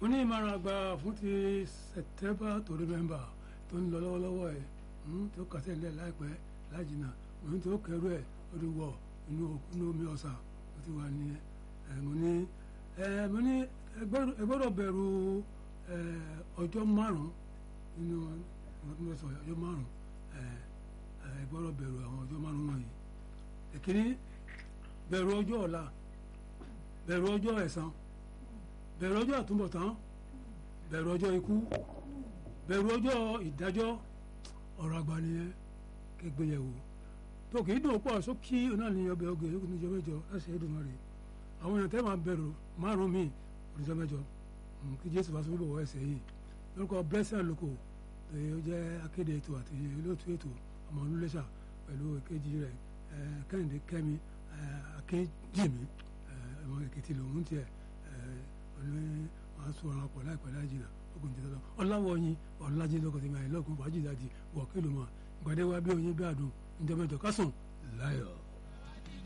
mo ní ìmọ̀ràn àgbà fún ti September to November tó ń lọ lọ́wọ́lọ́wọ́ ẹ̀ tó kàtẹ́ ńlẹ̀ láìpẹ́ lájìnà mo ní tó kẹrù ẹ̀ ó ti wọ̀ inú omi ọ̀sà ó ti wà ní ẹ̀ mo ní ẹ̀ mo ní ẹ gbọ́dọ̀ bẹ̀rù ọjọ́ márùn-ún nínú ọjọ́ márùn-ún ẹ gbọ́dọ̀ bẹ̀rù àwọn ọjọ́ márùn-ún wọ̀nyí èkíní bẹ̀rù ọjọ́ ọ̀la bẹ̀rù ọjọ́ ẹ̀san bẹ̀rù ọjọ́ àtúbọ̀tán bẹ̀rù ọjọ́ ikú bẹ̀rù ọjọ́ ìdájọ́ ọ̀rọ̀ àgbà nìyẹn kégbéyẹ̀wò tó kì í dùn pọ̀ sókí náà ní ọbẹ̀ ọgẹ̀ yókù níjọ mẹ́jọ láti ẹ̀dùn wọn rè àwọn èèyàn tẹ́ máa bẹ̀rù márùn míì oníjọ mẹ́jọ kí Jésù bá sọ́bí bọ̀wọ́ ẹsẹ̀ yìí lórúkọ blessing àlùkò ó jẹ́ akéde ètò àti olóòtú ètò ọmọ olúléṣà pẹ̀lú èkejì rẹ̀ kẹ́hìndé kẹ́mi akéjìmí ọmọ èkìtì lòún tiẹ̀ ọ̀nà wọn sọ ọ̀rọ̀ pọ̀ láìpẹ́ láìjìnà ogun ti tọ́lọ́ ọ̀làwọ̀yin ọ̀làjì lọ́kọ̀ tẹ̀mí àìlọ́kùn fàájì dájì wọ̀ kí ló mọ̀ ìpàdé wa bí oyin bí àdùn ìjọba ìjọ kásùn láyọ̀.